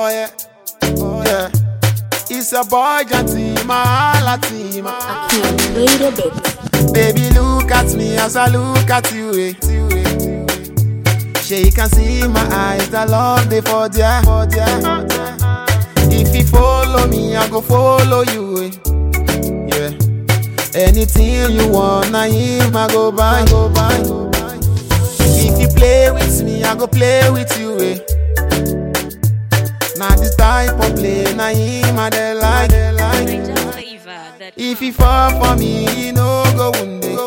Oh yeah, oh yeah. It's a boy Jantima, Latima. I can't wait a bit. Baby, look at me as I look at you. Eh. She can see my eyes, the love they for there, for there. If you follow me, I go follow you. Eh. Yeah. Anything you want, I him, I go buy, go buy. If you play with me, I go play with you. Eh. Now this type of play, na him, I dey like, dey like. Niger flavor that If he fall for me, he no go wound it.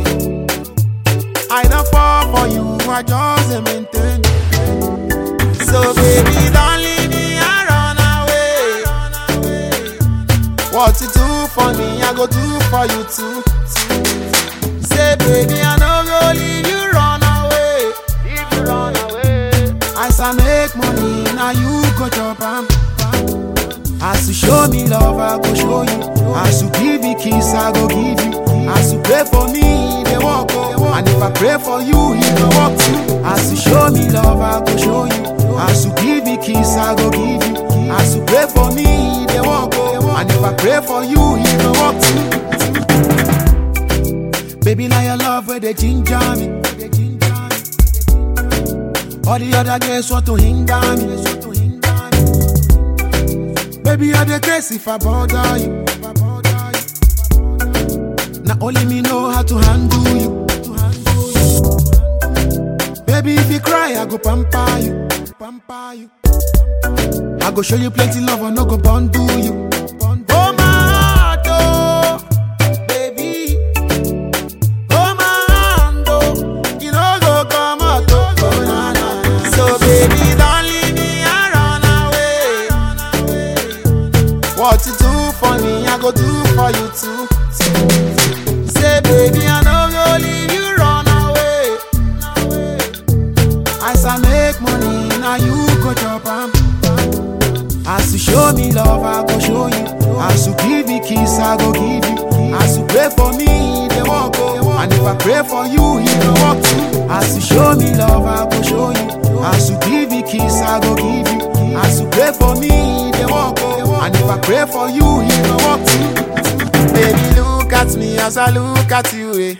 I don't fall for you, I just a maintain. So baby, don't leave me and run away. What you do for me, I go do for you too. Say baby, I no go leave you run away. Leave you run away. As I make money, now you go chop am. As you show me love, I go show you. As you give me kiss, I go give you. As you pray for me, they walk oh. And if I pray for you, he go walk too. As you show me love, I go show you. As you give me kiss, I go give you. As you pray for me, they walk oh. And if I pray for you, he go walk too. Baby, now your love where they ginger me. They ginger me. All the other girls want to hinder me. Want to hinder me. Baby, I the case if I bother you. If I bother you. Now only me know how to handle you. To handle you. Baby, if you cry, I go pamper you. Pamper you. I go show you plenty love, I no go bundle you. Oh my heart, oh, baby. Oh my hand, oh, you know go come out, oh, oh, na, na. So baby, don't leave me and run away. What you do for me, I go do for you too. Say baby, I know go leave you run away. As I make money, now you go chop am. As you show me love, I go show you. As you give me kiss, I go give you. As you pray for me, they walk oh. And if I pray for you, he go walk too. As you show me love, I go show you. As you give me kiss, I go give you. As you pray for me, they walk oh. And if I pray for you, he go walk too. Baby, look at me as I look at you. Eh.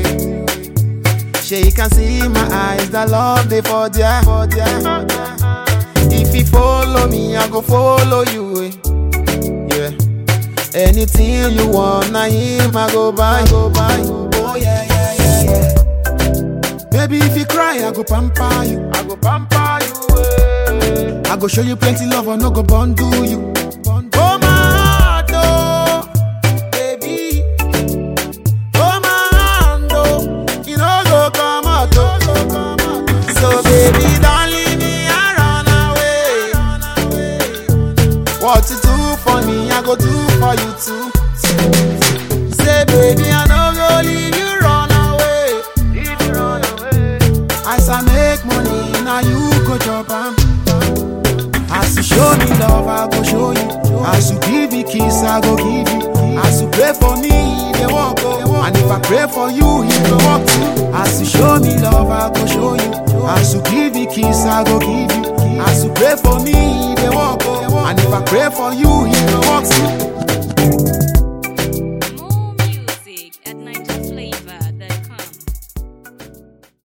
She can see my eyes, the love they for there, for there. If you follow me, I go follow you. Eh. Yeah. Anything you want, I him, I go buy, go buy. Oh yeah, yeah, yeah, yeah. Baby, if you cry, I go pamper you. I go pamper you. Eh. I go show you plenty love, I no go bundle you. Oh my heart, oh, baby. Oh my hand, oh, you know go come out, oh. So baby, don't leave me and run away. What you do for me, I go do for you too. Say baby, I no go leave you run away. Leave you run away. As I make money, now you go chop am. As you show me love, I go show you. As you give me kiss, I go give you. As you pray for me, they walk oh. And if I pray for you, he go walk too. As you show me love, I go show you. As you give me kiss, I go give you. As you pray for me, they walk oh. And if I pray for you, he go walk too.